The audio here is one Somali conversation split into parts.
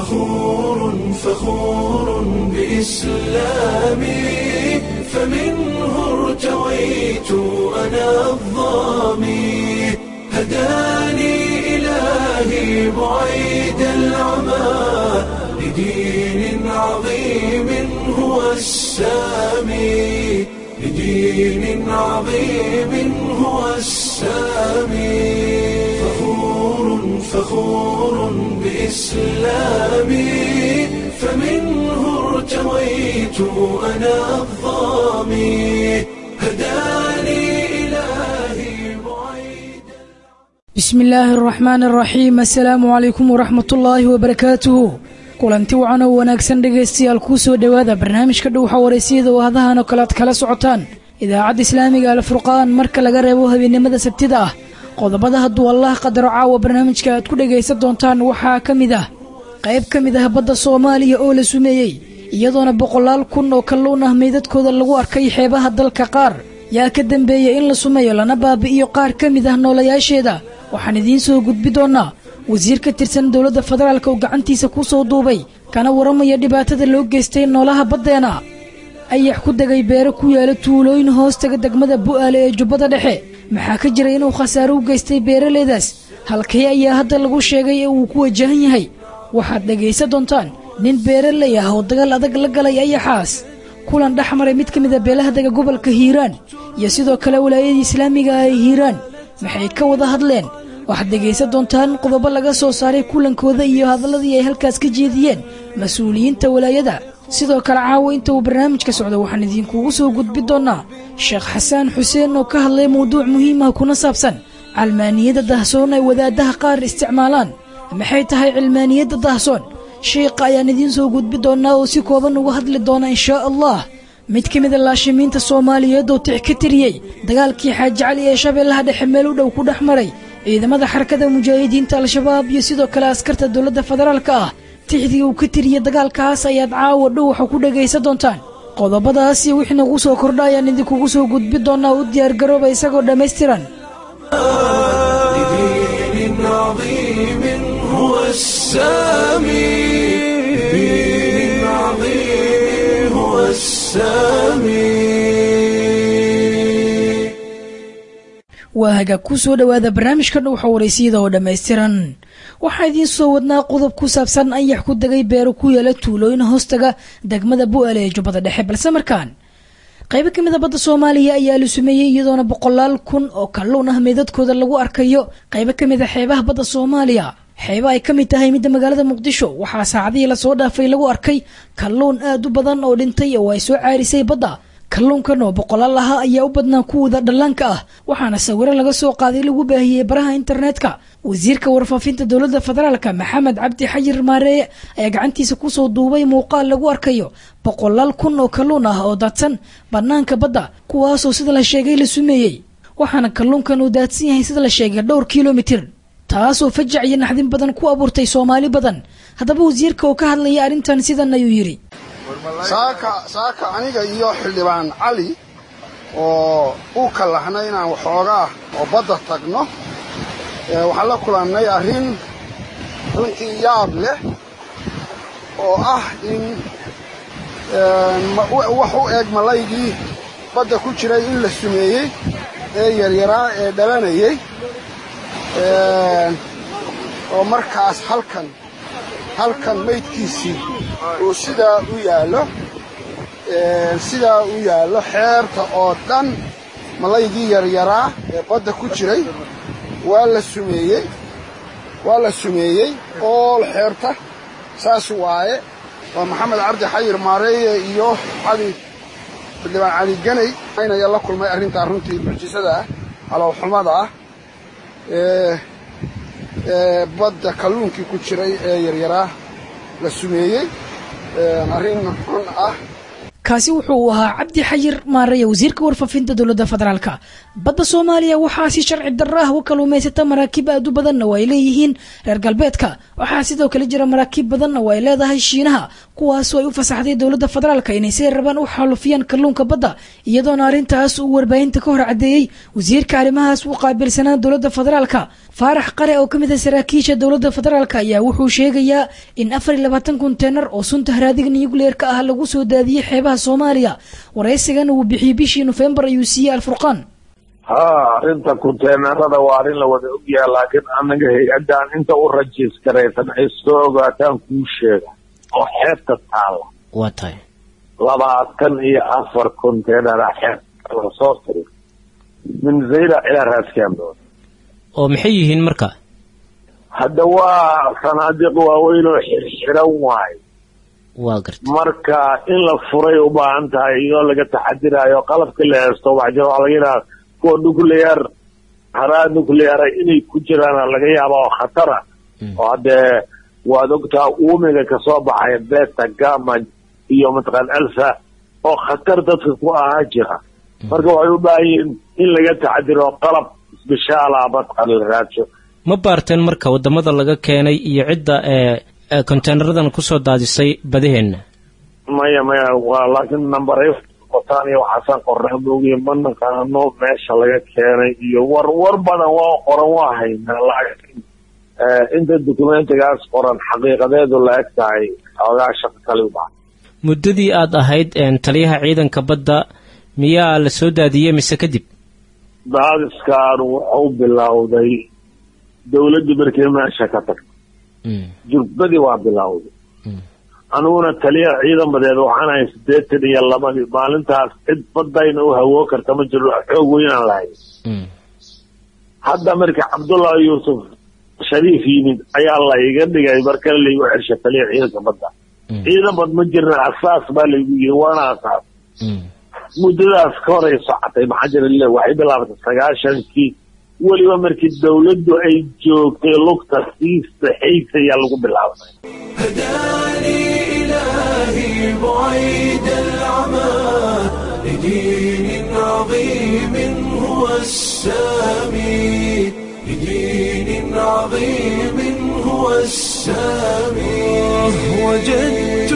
فخور فخور بإسلامي فمنه ارتويت أنا الظامي هداني إلهي بعيد العمى لدين عظيم هو السامي لدين عظيم هو السامي فخور فخور بإسلامي فمنه ارتويت أنا الظامي هداني إلهي بعيد bismi illaahi araxmaan araxiim assalaamu calaykum waraxmat ullaahi wabarakaatuhu kulanti wacan oo wanaagsan dhegaystayaal kuu soo dhowaada barnaamijka dhowxa waraysiyada oo hadahan oo kale ad kala socotaan idaacadda islaamiga alfurqaan marka laga reebo habeennimada sabtida ah qodobada hadduu allah qadaro caawa barnaamijka aad ku dhegaysan doontaan waxaa ka mid ah qayb ka mid ah badda soomaaliya oo la sumeeyey iyadoona boqolaal kun oo kalluun ah meydadkooda lagu arkay xeebaha dalka qaar yaa ka dambeeyey in la sumeeyo lana baabi'iyo qaar ka mid ah noolayaasheeda waxaan idiin soo gudbi doonnaa wasiir ka tirsan dowladda federaalk oo gacantiisa ku soo duubay kana waramaya dhibaatada loo geystay noolaha baddeena ayax ku degay beero ku yaala tuulooyin hoostaga degmada bu'aale ee jubbada dhexe maxaa ka jira inuu khasaaro u geystay beeraleydaas halkee ayaa hadda lagu sheegay ee uu ku wajahan yahay waxaad dhegaysan doontaan nin beeraley ah oo dagaal adag la galay ayaxaas kulan dhex maray mid ka mid a beelaha dega gobolka hiiraan iyo sidoo kale walaayadii islaamiga ah ee hiiraan maxay ka wada hadleen waxaad dhegaysan doontaan qodobo laga soo saaray kulankooda iyo hadalladii ay halkaas ka jeediyeen mas-uuliyiinta walaayada sidoo kale caawa inta uu barnaamijka socdo waxaan idinkugu soo gudbi doonnaa sheekh xasaan xuseen oo ka hadlay mawduuc muhiim ah kuna saabsan calmaaniyadda dahsoon ay wadaadaha qaar isticmaalaan maxay tahay cilmaaniyadda dahsoon sheikha ayaan idiin soo gudbi doonnaa oo si kooban uga hadli doona inshaa allah mid ka mid a laashimiinta soomaaliyeed oo tix ka tiriyey dagaalkii xaaji cali ee shabeellaha dhexe meel u dhow ku dhex maray ciidamada xarakada mujaahidiinta al-shabaab iyo sidoo kale askarta dowladda federaalka ah tixdii uu ka tiriyey dagaalkaas ayaad caawa dhowxa ku dhegaysan doontaan qodobadaas iyo wixii nagu soo kordha ayaan idinkugu soo gudbi doonnaa u diyaargarooba isagoo dhammaystiran لدين عظيم هو السامي لدين عظيم هو السامي waa hagaag ku soo dhowaada barnaamijka dhowxa waraysiyada oo dhammaystiran waxaa idiin soo wadnaa qodob ku saabsan anyax ku degay beero ku yaala tuulooyin hoostaga degmada bu'aale ee jubbada dhexe balse markaan qaybo ka mid a badda soomaaliya ayaa la sumeeyey iyadoona boqolaal kun oo kalluun ah meydadkooda lagu arkayo qaybo ka mid a xeebaha badda soomaaliya xeeba ay ka mid tahay midda magaalada muqdisho waxaa saacadihii lasoo dhaafay lagu arkay kalluun aad u badan oo dhintay oo ay soo caarisay badda kalluunkan oo boqolaal ahaa ayaa u badnaa kuwooda dhallaanka ah waxaana sawiro laga soo qaaday lagu baahiyey baraha internetka wasiirka warfaafinta dowladda federaalka maxamed cabdi xayir maareeye ayaa gacantiisa kusoo duubay muuqaal lagu arkayo boqolaal kun oo kalluun ah oo daadsan bannaanka badda kuwaasoo sida la sheegay la sumeeyey waxaana kalluunkan uu daadsan yahay sida la sheegay dhowr kilomitir taasoo fajac iyo naxdin badan ku abuurtay soomaali badan haddaba wasiirka oo ka hadlaya arrintan sidan ayuu yidhi saaka saaka aniga iyo xildhibaan cali oo u kallahnay inaan waxoogaa oo badda tagno waxaan la kulannay arrin runtii yaab leh oo ah in wax u eg malaygii badda ku jiray in la sumeeyey ee yaryaraa ee dhalanayey oo markaas halkan halkan maydkiisii uu sidaa u yaallo sidaa u yaallo xeerta oo dhan malaygii yaryaraa ee badda ku jiray waa la sumeeyey waa la sumeeyey ool xeerta saas waaye waa maxamed cabdi xayir maareeye iyo cali xildhibaan cali ganay aynaya la kulmay arrintaa runtii mucjisada ah halowxumada ah ee badda kalluunkii ku jiray ee yaryaraa la sumeeyey arrin xun ah kaasi wuxuu ahaa cabdi xayir maaraya wasiirka warfaafinta dowladda federaalka badda soomaaliya waxaa si sharci darro ah u kaluumaysata maraakiib aad u badanna oo ay leeyihiin reer galbeedka waxaa sidoo kale jira maraakiib badanna oo ay leedahay shiinaha kuwaasoo ay u fasaxday dowladda federaalka inay si rabaan u xaalufiyaan kalluunka badda iyadoona arrintaas uu warbaahinta ka hor caddeeyey wasiirka arrimahaas u qaabilsanaa dowladda federaalka faarax qare oo ka mid ah saraakiisha dowladda federaalk ayaa wuxuu sheegayaa in afar iyo labaatan konteenar oo sunta haraadiga nucleerka ah lagu soo daadiyey xeebaha soomaaliya waraysigan uu bixiyey bishii nofembar ayuu siiyey alfurqaan ha arrinta konteenarada waa arrin la wada ogyaha laakiin anaga hay-addaan inta u rajiiskaraysan ay soo ogaataan kuu sheega oo xeebta taala waa tahay labaatan iyo afar konteenara xeebta lasoo tiri min zayla ilaa raaskambood oo maxay yihiin marka hadda waa sanaadiiq waaweyn oo xirxiran waayo waa garta marka in la furay u baahan tahay iyoo laga taxadiraayo qalabka la heesto waxaa jira waxaa laga yidhaha kuwa nuclear haraa nucleara inay ku jiraan laga yaaba oo khatara oo haddee waad ogtaa uumiga kasoo baxay beta gama iyo mataqaan alfa oo khatar dadka ku ahaa jira marka waxay u baahan yihiin in laga taxadiro qalab isbishaala mataqaan la raadsho ma baarteen marka wadamada laga keenay iyo cidda ee konteenaradan kusoo daadisay badaheenna maya maya waa laakiin nambaray qotaan iyo waxaasaan qornaa moogiye ma naqaano meesha laga keenay iyo war war badan waa qoran waa haynaa laakiin inta dokumentigaas qoran xaqiiqadeedu la eg tahay xoogaa shaqo kali ubaa muddadii aad ahayd taliyaha ciidanka badda miyaa la soo daadiyey mise kadib daadiskan wuxuu bilowday dawladdii markii meesha ka tagtay jurbadii waa bilowday aniguna taliya ciidan badeed waxaan ahay siddeetan iyo labadii maalintaas cid badayna u hawoo karta ma jiro xoog weynaan lahay hadda markii cabdullahi yuusuf shariif yimid ayaa la iga dhigay markale laygu xersha taliya ciidanka badda ciidan bad ma jirna asaas baa laygu yiri waana asaas muddadaas ka horay socotay maxaa jira waxay bilaabatay sagaashankii weliba markii dawladdu ay joogtay lugta sii saxaysa ayaa lagu bilaabay هداني إلهي بعيد العمى لدين عظيم هو السامي لدين عظيم هو السامي وجدت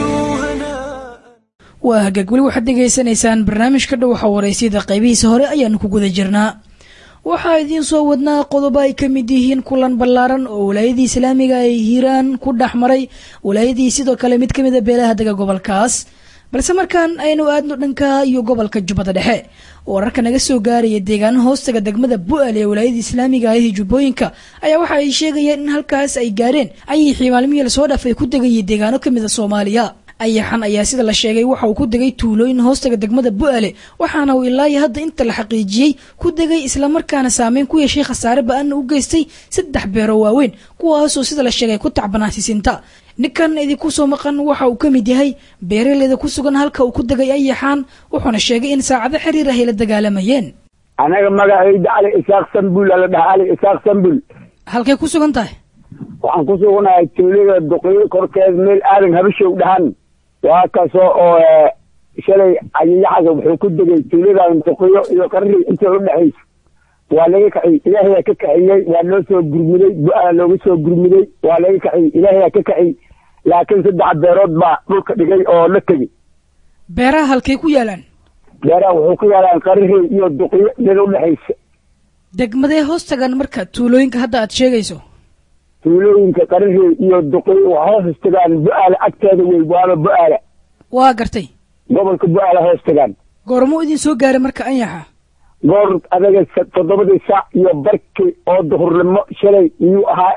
هناء waa hagaag weli waxaad dhegaysanaysaan barnaamijka dhowaxa waraysyada qaybihiisa hore ayaanu ku guda jirnaa waxaa idiin soo wadnaa qodobo ay ka mid yihiin kulan ballaaran oo walaayadii islaamiga ay hiiraan ku dhex maray walaayadii sidoo kale mid ka mid a beelaha dega gobolkaas balse markaan aynu aadno dhanka iyo gobolka jubbada dhexe wararka naga soo gaaraya deegaano hoostaga degmada bu-aal ee walaayada islaamiga ah ee jubbooyinka ayaa waxa ay sheegayeen in halkaas ay gaareen ayixii maalmihii lasoo dhaafay ku degayay deegaano ka mid a soomaaliya ayaxan ayaa sida la sheegay waxa uu ku degay tuulooyin hoostaga degmada bu-ale waxaana uu ilaa iyo hadda inta la xaqiijiyey ku degay islamarkaana saameyn ku yeeshay khasaare ba-anna u geystay saddex beero waaweyn kuwaasoo sida la sheegay ku tacbanaasisinta ninkan idinku soo maqan waxa uu ka mid yahay beeraleyda ku sugan halka uu ku degay ayaxaan wuxuuna sheegay in saacado xiriir ah ay la dagaalamayeen anaga magacayda cali isaaq sambul ala dhaha cali isaaq sambul halkay ku sugan tahay waxaan ku suganahay tuulada duqyo korkeed meel aadan habashow dhahan waa kaasoo oo shalay ayayaxaga wuxuu ku degay tuuladan duqyo iyo qarri inta u dhexaysa waa laga kaciyey ilaahayaa ka kaciyey waa loo soo gurmuday bu-aa looga soo gurmuday waa laga kaciyey ilaahayaa ka kaciyey laakiin saddex beerood baa dhulka dhigay oo la tegey beeraha halkay ku yaalaan beeraha wuxuu ku yaalaan qarri iyo duqyo meel u dhexaysa degmadee hoostagan marka tuulooyinka hadda aad sheegayso tuulooyinka qarri iyo duqyo waa hoos tagaan bu-aala agteeda wey waaba bu-aala waa gartay gobolka bu-aala hoos tagaan goormuu idin soo gaaray marka anyaxa goor adaga toddobadii saac iyo barkii oo duhurnimo shalay iyuu ahaa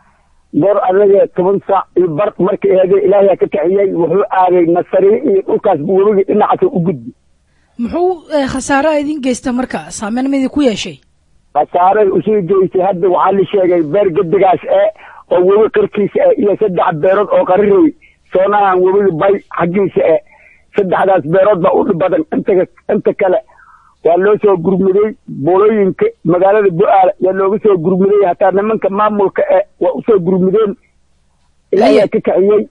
goor adaga toban saac iyo bar markii eede ilaahayaa ka kaxiyey wuxuu aaday nasariye iyo dhulkaas webigii dhinacaasa u gudbi muxuu khasaaraha idin geysta marka saameyn ma idinku yeeshay khasaaray usii geysay hadda waxaa la sheegay beer gedigaas ee oo webi qarkiisa eh iyo saddex beerood oo qarirey soonahan webiga bay xaggiisa eh saddexdaas beerood baa u dhib badan inta inta kale waa loo soo gurmuday boolooyinka magaalada bu-aala yaa looga soo gurmuday hataa nimanka maamulka e waa usoo gurmudeen ilaayaa ka kaciyey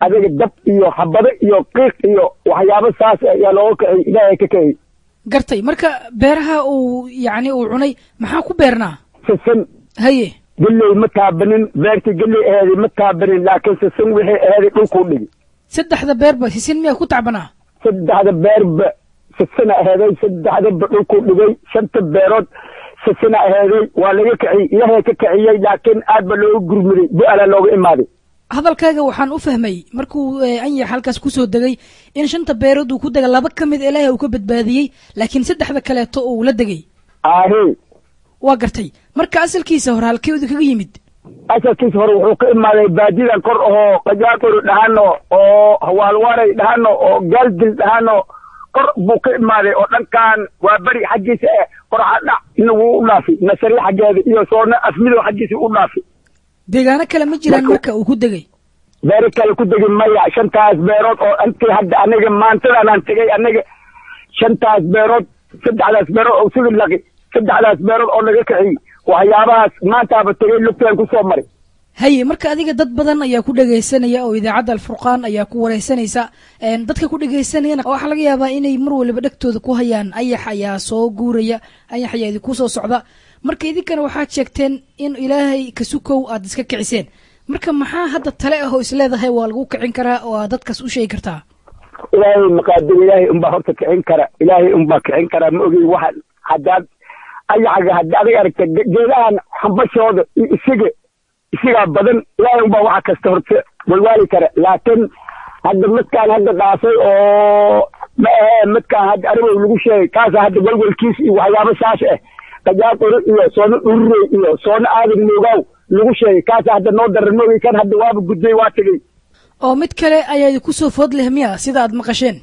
adiga dab iyo habado iyo qiiq iyo waxyaabo saas ayaa looga kiciyey ilaahay ka kiciyey gartay marka beeraha uu yacni uu cunay maxaa ku beernaa sisin haye gelley ma taabanin beertii gelley aheeday ma taabanin laakiin sisin wixii aheeday dhulkuu dhigi saddexda beerba sisin miyaa ku tacbanaa saddexda beerba sisina aheeday saddexdaba dhulkuu dhigay shanta beerood sisina aheeday waa laga kiciyey ilaahay ka kiciyey laakiin aad ba looga gurmuday bu-ala looga imaaday hadalkaaga waxaan u fahmay markuu anyax halkaas kusoo degay in shanta beerood uu ku dega laba ka mid ilaahay uu ka badbaadiyey laakiin saddexda kaleeto uu la degay ahe waa gartay marka asalkiisa hore halkee idinkaga yimid asalkiisa hore wuxuu ka imaaday baadidan kor ahoo qajaaqori dhahano oo hawaalwaray dhahano oo gaaldil dhahano kor buu ka imaaday oo dhankan waa beri xaggiisa eh qorxadhac ina wuu u dhaafay nasari xaggeeda iyo soona afmidow xaggiisa u dhaafay deegaano kale ma jiraan marka uu ku degay beero kale ku degi maya shantaas beerood oo intii hadda aniga maantadanaan tegay aniga shantaas beerood saddexdaas beerood oo sugi laqi saddexdaas beerood oo laga kiciyey waxyaabahaas maantaaba tegay lugtaan kusoo maray haye marka adiga dad badan ayaa ku dhegaysanaya oo idaacadda alfurqaan ayaa ku wareysanaysa dadka ku dhegaysanayana waxaa laga yaabaa inay mar waliba dhegtooda ku hayaan ayax ayaa soo guuraya ayax ayaa idinku soo socda marka idinkana waxaad sheegteen in ilaahay kasukow aad iska kiciseen marka maxaa hadda tale ah oo isleedahay waa lagu kicin karaa oo aad dadkaas u sheegi kartaa ilaahay maqaadir ilaahay unbaa horta kicin kara ilaahay unbaa kicin karaa ma ogey waxa haddaad ayaxaga hadda adig aragta geedahan hambashooda iyo isiga isigaa badan ilaahay unbaa waxa kasta horta walwaali kara laakiin hadda midkaan hadda dhaafay oo ma ahee midkaan hadda arigow lagu sheegay kaasa hadda walwalkiis iyo waxyaabo saas ah qajaaqori iyo soona ururey iyo soona aadan moogaw lagu sheegay kaasa hadda noo daran moogay kan hadda waaba gudbay waa tegey oo mid kale ayaa idinku soo food leh miya sida aad maqasheen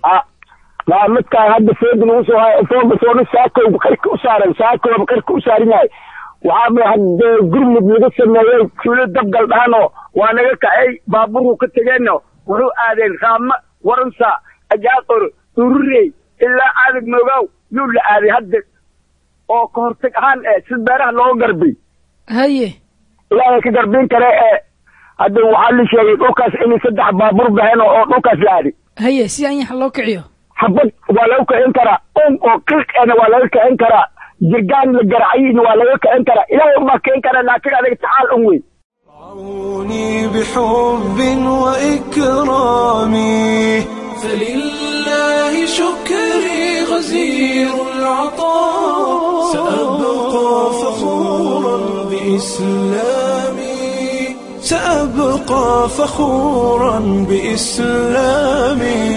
waa midkaan hadda fooda lagu soo hayo fooga soona saakowba qarka u saaran saakowba qarka u saaran yahay waxaaba hadde gurmud laga sameeyey suulo dabgal dhahanoo waa naga kacay baaburku ka tegeenno wuxuu aadeen raama waransa ajaaqor ururey ilaa aadag moogaw yuu la aaday hadda oo ka hortag ahaan eh si beeraha looga garbay haye ilaahay ka garbiin kare ee hadda waxaa la sheegay dhulkaas inay saddex baabur baheen oo dhulkaas la aaday haye si anyaxa loo kiciyo habad waa laga kicin karaa un oo qiiqena waa laga kicin karaa jirgaan la garacayina waa laga kicin karaa ilaahay unbaa kicin karaa laakiin adiga tacaal un wey رعوني بحب وإكرامي فلله شكري غزير العطاء سأبقى فخورا بإسلامي سأبقى فخورا بإسلامي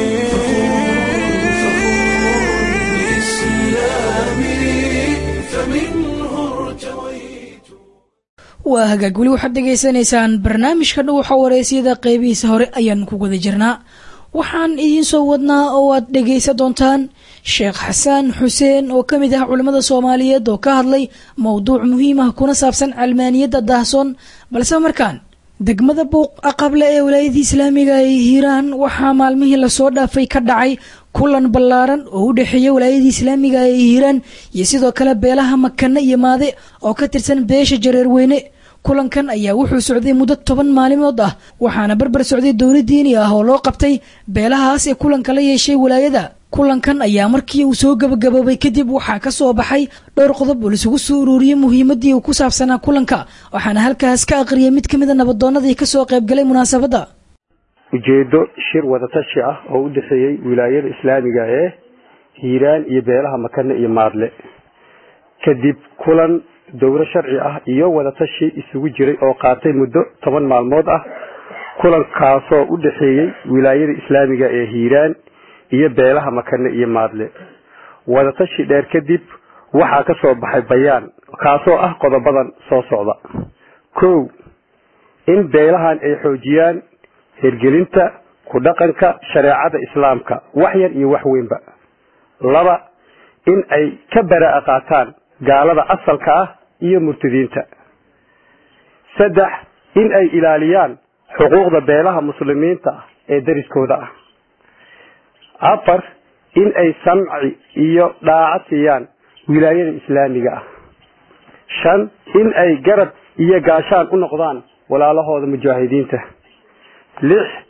waa hagaag weli waxaad dhegaysanaysaan barnaamijka dhuwaxa wareysiyada qeybihiisa hore ayaan ku guda jirnaa waxaan idiin soo wadnaa oo aad dhegaysan doontaan sheekh xasaan xuseen oo ka mid ah culimmada soomaaliyeed oo ka hadlay mowduuc muhiim ah kuna saabsan calmaaniyadda daahsoon balse markaan degmada buuq aqable ee walaayadii islaamiga ee hiiraan waxaa maalmihii lasoo dhaafay ka dhacay kulan ballaaran oo u dhexeeya walaayadii islaamiga ee hiiraan iyo sidoo kale beelaha makane iyo maade oo ka tirsan beesha jareerweyne kulankan ayaa wuxuu socday muddo toban maalimood ah waxaana barbar socday dowla diini ah oo loo qabtay beelahaas ee kulanka la yeeshay walaayada kulankan ayaa markii uu soo gabagaboobay kadib waxaa ka soo baxay dhowr qodob oo laisugu soo ururiyey muhiimadii uu ku saabsanaa kulanka waxaana halkaas ka aqriyay mid ka mid a nabadoonnadii kasoo qaybgalay munaasabadda ujeedo shir wadatashi ah oo u dhexeeyey wilaayada islaamiga ee hiiraan iyo beelaha makane iyo maadle kadib kulan dowro sharci ah iyo wadatashi isugu jiray oo qaatay muddo toban maalmood ah kulankaasoo u dhexeeyey wilaayada islaamiga ee hiiraan iyo beelaha makane iyo maadle wadatashi dheer kadib waxaa ka soo baxay bayaan kaasoo ah qodobadan soo socda kow in beelahan ay xoojiyaan hirgelinta ku dhaqanka shareecada islaamka wax yar iyo wax weynba laba in ay ka baraa'a qaataan gaalada asalka ah iyo murtadiinta saddex in ay ilaaliyaan xuquuqda beelaha muslimiinta ah ee dariskooda ah afar in ay samci iyo dhaaco siiyaan wilaayada islaamiga ah shan in ay garab iyo gaashaan u noqdaan walaalahooda mujaahidiinta lix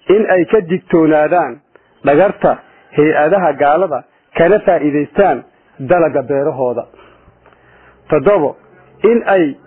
in ay ka digtoonaadaan dhagarta hay-adaha gaalada kana faa'iidaystaan dalaga beerahooda toddobo in ay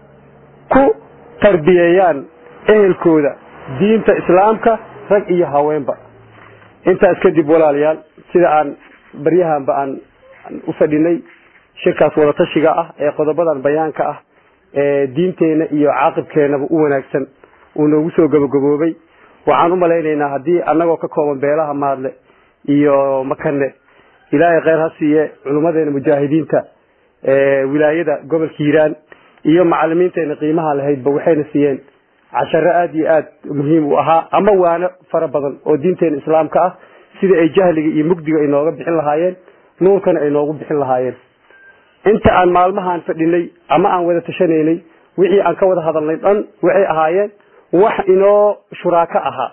ku tarbiyeeyaan ehelkooda diinta islaamka rag iyo haweenba intaas kadib walaalayaal sida aan baryahanba aan u fadhinay shirkaas wadatashiga ah ee qodobadan bayaanka ah ee diinteena iyo caaqibkeenaba u wanaagsan uu noogu soo gabagaboobay waxaan u malaynaynaa haddii annagoo ka kooban beelaha maadle iyo makane ilaahay kheyr ha siiye culummadeena mujaahidiinta wilaayada gobolka hiiraan iyo macalimiinteena qiimaha lahaydba waxayna siiyeen casharo aada iyo aad muhiim u ahaa ama waano fara badan oo diinteena islaamka ah sida ay jahliga iyo mugdiga ay nooga bixin lahaayeen nuurkana ay noogu bixin lahaayeen inta aan maalmahaan fadhinay ama aan wada tashanaynay wixii aan ka wada hadalnay dhan waxay ahaayeen wax inoo shuraako ahaa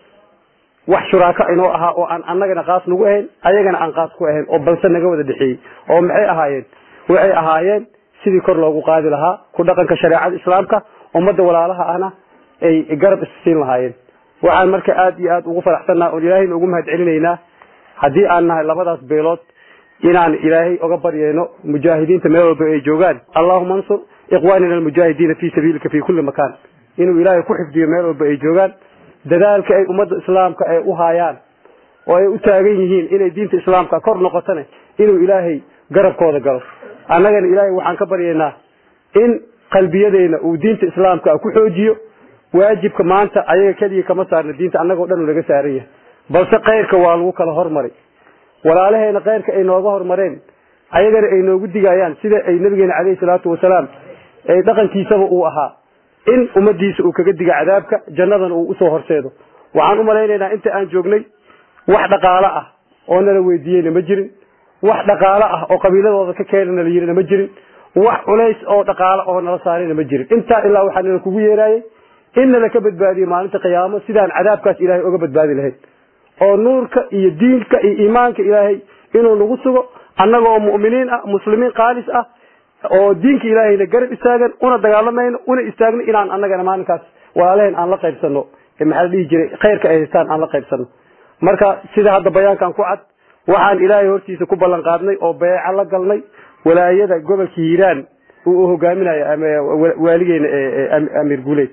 wax shuraako inoo ahaa oo aan annagana qaas nagu ahayn ayagana aan qaas ku ahayn oo balse naga wada dhexeeyey oo maxay ahaayeen waxay ahaayeen sidii kor loogu qaadi lahaa ku dhaqanka shareecada islaamka ummadda walaalaha ahna ay garab issiin lahaayeen waxaan marka aada iyo aada ugu faraxsannaha oon ilaahayna ugu mahad celinaynaa haddii aan nahay labadaas beelood inaan ilaahay oga baryayno mujaahidiinta meel walba ay joogaan allahuma ansur ikhwanina almujaahidiina fi sabiilika fi kulli makaan inuu ilaahay ku xifdiyo meel walba ay joogaan dadaalka ay ummadda islaamka ay u haayaan oo ay u taagan yihiin inay diinta islaamka kor noqotane inuu ilaahay garabkooda galo annagana ilaahay waxaan ka baryaynaa in qalbiyadeena uu diinta islaamka ku xoojiyo waajibka maanta ayaga keliya kama saarna diinta annagoo dhan laga saaran yahay balse keyrka waa lagu kala hormaray walaalaheena keyrka ay nooga hormareen ayagana ay noogu digayaan sida ay nabigeena caleyhi salaatu wasalaam ay dhaqankiisaba uu ahaa in ummadiisa uu kaga diga cadaabka jannadana uu usoo horseedo waxaan u malaynaynaa inta aan joognay wax dhaqaalo ah oo nala weydiiyeyna ma jirin wax dhaqaalo ah oo qabiiladooda ka keenana la yirina ma jirin wax culays oo dhaqaalo oo nala saarayna ma jirin intaa ilaa waxaa nala kugu yeeraayay in nala ka badbaadiyo maalinta qiyaamo sidaan cadaabkaas ilaahay oga badbaadi lahayd oo nuurka iyo diinka iyo iimaanka ilaahay inuu nagu sugo annaga oo mu'miniin ah muslimiin qaalis ah oo diinka ilaahayna garab istaagan una dagaalamayno una istaagno inaan annagana maalinkaas walaalaheen aan la qaybsano maxaa la dhihi jiray khayrka ay haystaan aan la qaybsano marka sida hadda bayaankan ku cad waxaan ilaahay hortiisa ku ballan qaadnay oo beeco la galnay walaayada gobolka hiiraan uu hogaaminayo waaligeena amiir guuleed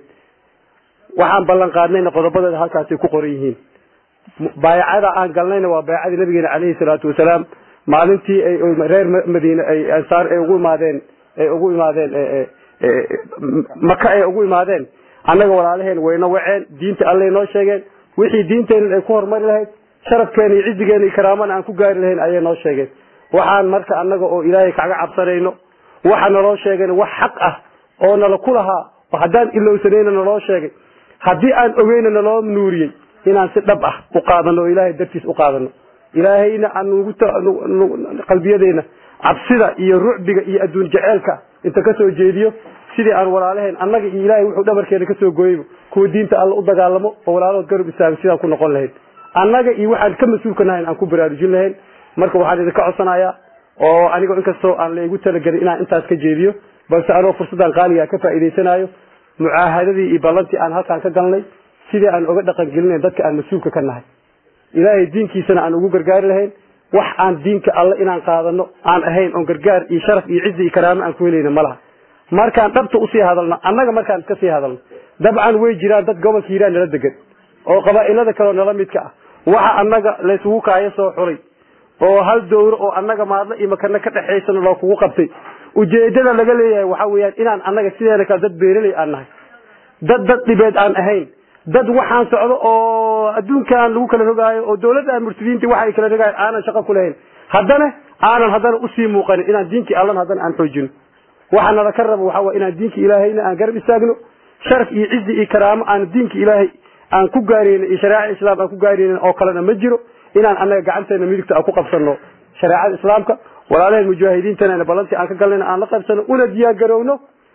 waxaan ballan qaadnayna qodobadeeda halkaasay ku qoran yihiin baayacada aan galnayna waa baayacadii nabigeena caleyhi salaatu wasalaam maalintii ay reer madiine ay ansaar ay ugu imaadeen ay ugu imaadeen maka ay ugu imaadeen annaga walaalaheen wayna waceen diinta allay noo sheegeen wixii diinteenna ay ku horumari lahayd sharafkeena iyo cizigeena iyo karaamana aan ku gaari lahayn ayay noo sheegeen waxaan marka annaga oo ilaahay kaga cabsanayno waxa naloo sheegayna wax xaq ah oo nala ku lahaa oo haddaan ilowsanayna naloo sheegay haddii aan ogeyna naloo nuuriyey inaan si dhab ah u qaadano oo ilaahay dartiis u qaadano ilaahayna aan nugu qalbiyadeena cabsida iyo rucbiga iyo adduun jeceelka inta kasoo jeediyo sidii aan walaalaheen annaga iyo ilaahay wuxuu dhabarkeena kasoo gooyeyba kuwa diinta alla u dagaalamo oo walaalahood garab istaago sidaan ku noqon lahayn annaga iyo waxaan ka mas-uulka nahayn aan ku baraarujin lahayn marka waxaan idinka codsanayaa oo anigoo inkastoo aan la igu talagelin inaan intaas ka jeediyo balse anoo fursaddan qaaligaa ka faa'iidaysanayo mucaahadadii iyo ballantii aan halkaan ka galnay sidii aan oga dhaqan gelinayn dadka aan mas-uulka ka nahay ilaahay diinkiisana aan ugu gargaari lahayn wax aan diinka alle inaan qaadano aan ahayn oon gargaar iyo sharaf iyo cizi iyo karaamo aan ku helayna ma laha markaan dhabta usii hadalno annaga markaan iska sii hadalno dabcan way jiraan dad gobolka hiiraan nala degan oo qabaa'ilada kaleo nala midka ah waxa annaga laysugu kaayo soo xulay oo hal dowro oo annaga maadlo iyo makana ka dhexaysana loo kugu qabtay ujeedada laga leeyahay waxa weeyaan inaan annaga sideena kale dad beeraley aan nahay dad dad dhibeed aan ahayn dad waxaan socdo oo adduunkan lagu kala rogaayo oo dawladda murtadiinta waxa ay kala rogaayeen aanan shaqo ku lahayn haddana aanan haddana usii muuqanin inaan diinkii allana haddana aan xoojino waxa nala ka rabo waxa waa inaan diinka ilaahayna aan garab istaagno sharaf iyo cizi iyo karaamo aan diinka ilaahay aan ku gaaraynin iyo shareecada islaam aan ku gaaraynin oo kalena ma jiro inaan annaga gacanteena midigta aan ku qabsano shareecada islaamka walaalaheen mujaahidiintana ballantii aan ka galnayna aan la qabsano una diyaar garowno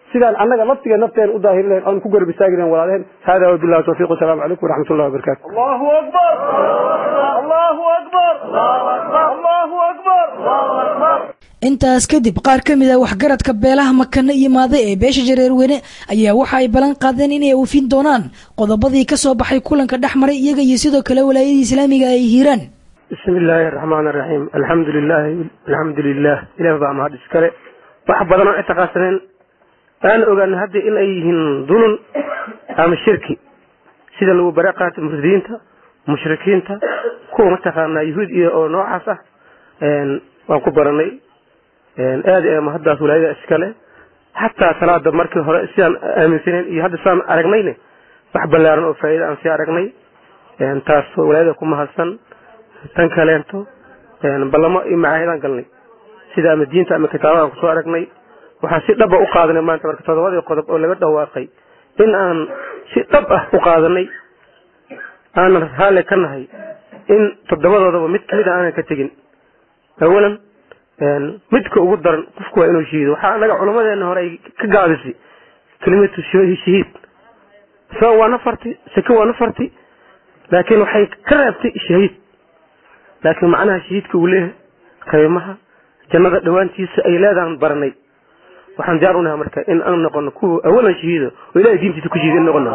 sidaan annaga laftiga nafteen u daahiri lahayn oon ku garab istaagi lahayn walaalaheen hada wabillahi tawfiiq wasalaamu calaykum waraxmat ullahi wabarakatu الله أكبر الله أكبر الله أكبر intaas kadib qaar ka mid a waxgaradka beelaha makane iyo maade ee beesha jareerweyne ayaa waxa ay ballan qaadeen inay oofin doonaan qodobadii ka soo baxay kulanka dhex maray iyaga iyo sidoo kale walaayadii islaamiga ay hiiraan bismi illaahi araxmaan araxiim alxamdu lilahi alxamdu lilah ilaah baa mahad iskale wax badan oo ictiqaadsaneen aan ogaano hadda in ay yihiin dulun ama shirki sida lagu bare qaata murdiinta mushrikiinta kuwa mataqaanaa yuhuud iyo oo noocaas ah waan ku baranay aad ee mahaddaas walaayada iskale xataa salaada markii hore sidaan aaminsaneyn iyo hadda sidaan aragnayne wax ballaaran oo faa'iida aan sii aragnay taas walaayada ku mahadsan tan kaleento ballamo iyo macaahidaan galnay sida ama diinta ama kitaabadan kusoo aragnay waxaan si dhaba u qaadanay maanta marka todobadii qodob oo laga dhawaaqay in aan si dhab ah u qaadanay aanan raalli ka nahay in toddobadoodaba mid kamid a aanan ka tegin awalan midka ugu daran qofku waa inuu shahiido waxaa anaga culamadeena hore ay ka gaabisay kelimatu shahiid sabab waa nafarti sake waa nafarti laakiin waxay ka reebtay shahiid laakiin macnaha shahiidka uu leeyahay qiimaha jannada dhowaantiisa ay leedaan baranay waxaan diyaar unahay marka in aan noqono kuwa awalan shahiido oo ilahay diintiisa ku shahiid in noqono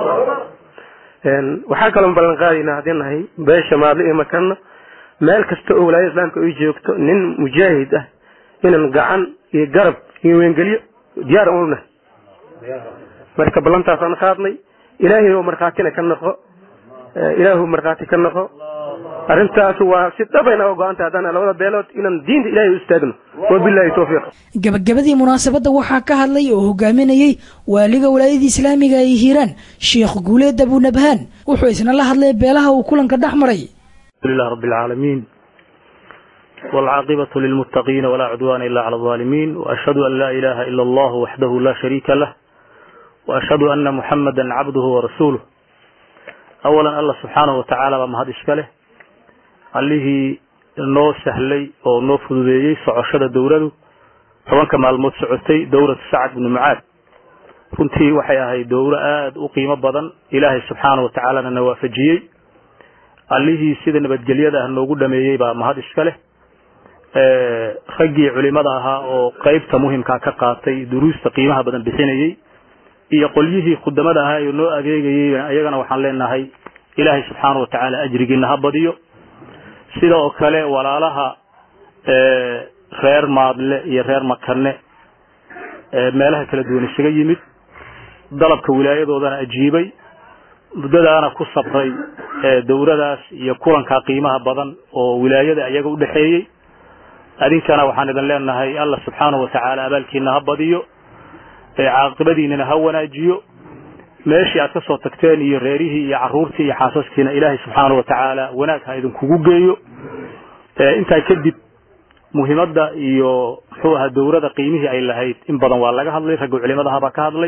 waxaa kaloo ballan qaadaynaa haddii nahay beesha maadle iyo makanna meel kasta oo walaayada islaamka ay joogto nin mujaahid ah inaan gacan iyo garab iyo weengeliyo diyaar unu nahay marka ballantaasaan qaadnay ilaahay oo markhaatina ka noqo ilaahu markhaati ka noqo arrintaas waa si dhabayna oo go-anta haddana labada beelood inaan diinta ilahay u istaagno wabillahi tawfiiq gabagabadii munaasabadda waxaa ka hadlay oo hogaaminayey waaliga walaayadii islaamiga ay hiiraan sheekh guuleed abunabhaan wuxuu isna la hadlay beelaha uu kulanka dhex maray لله رب العالمين والعاقبة للمتقين ولا عدوان إلا على الظالمين وأشهد أن لا إله إلا الله وحده لا شريك له وأشهد أن محمدا عبده ورسوله أولا الله سبحانه وتعالى وما هذا إشكاله عليه noo sahlay oo noo fududeeyey socoshada dowladu tobanka maalmood socotay dowlad sacad bnu mucaad runtii waxay ahayd dowlo aada u qiimo badan ilaahay subxaana wa tacaalana na waafajiyey allihii sida nabadgelyada ah noogu dhameeyey baa mahad iska leh raggii culimada ahaa oo qeybta muhimkaa ka qaatay duruusta qiimaha badan bixinayey iyo qolyihii khudamada ahaa ee noo adeegayey iyagana waxaan leenahay ilaahay subxaana wa tacaala ajrigiina ha badiyo sida oo kale walaalaha reer maadle iyo reer makane meelaha kala duwan isaga yimid dalabka wilaayadoodana ajiibay muddadaana ku sabray dowladaas iyo kulankaa qiimaha badan oo wilaayada iyaga u dhexeeyey adinkana waxaan idin leenahay alla subxaanahu watacaala abaalkiina ha badiyo caaqibadiinana ha wanaajiyo meeshii aad ka soo tagteen iyo reerihii iyo caruurtii iyo xaasaskiina ilaahay subxaanahu watacaala wanaag ha idinkugu geeyo intaa kadib muhiimadda iyo muxuu ahaa dowlada qiimihii ay lahayd in badan waa laga hadlay ragga culimadaha baa ka hadlay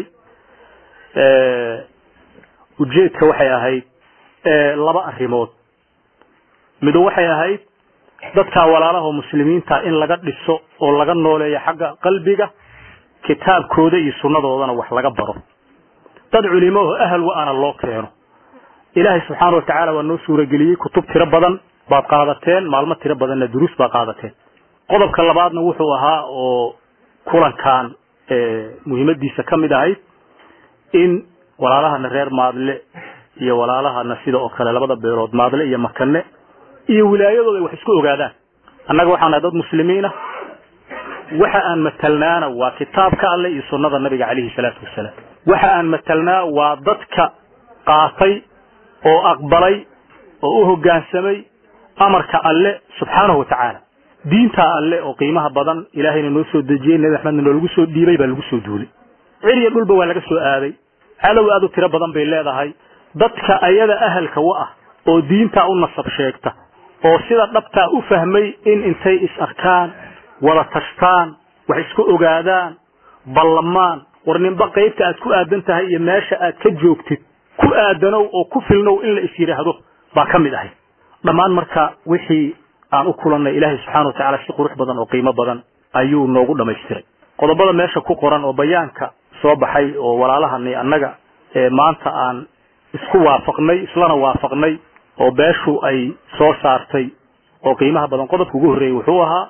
ujeedka waxay ahayd laba arrimood mido waxay ahayd dadka walaalaha muslimiinta in laga dhiso oo laga nooleeyo xagga qalbiga kitaabkooda iyo sunnadoodana wax laga baro dad culimo oo ahal wa-ana loo keeno ilaahay subxaana wa tacaala waa noo suurageliyey kutub tiro badan baad qaadateen maalmo tiro badanna duruus baad qaadateen qodobka labaadna wuxuu ahaa oo kulankan muhiimadiisa ka mid ahayd in walaalahana reer maadle iyo walaalahana sida oo kale labada beelood maadle iyo makane iyo wilaayadooda ay wax isku ogaadaan annaga waxaan nahay dad muslimiinah waxa aan matalnaana waa kitaabka alle iyo sunnada nabiga calayhi salaatu wasalaam waxa aan matalnaa waa dadka qaatay oo aqbalay oo u hoggaansamay amarka alle subxaanahu watacaala diintaa alle oo qiimaha badan ilaahayna noo soo dejiyey nebi axmedna noolagu soo dhiibay baa lagu soo duulay cir iyo dhulba waa laga soo aaday cadow aad u tiro badan bay leedahay dadka ayada ahalka wa ah oo diintaa u nasab sheegta oo sida dhabtaa u fahmay in intay is arkaan wada tashtaan wax isku ogaadaan ballamaan war ninba qaybta aad ku aadan tahay iyo meesha aad ka joogtid ku aadanow oo ku filnow in la is yidhaahdo baa ka mid ahay dhammaan marka wixii aan u kulannay ilaahay subxana watacaala si qurux badan oo qiimo badan ayuu noogu dhammaystiray qodobada meesha ku qoran oo bayaanka soo baxay oo walaalahani annaga maanta aan isku waafaqnay islana waafaqnay oo beeshu ay soo saartay oo qiimaha badan qodobka ugu horreeyey wuxuu ahaa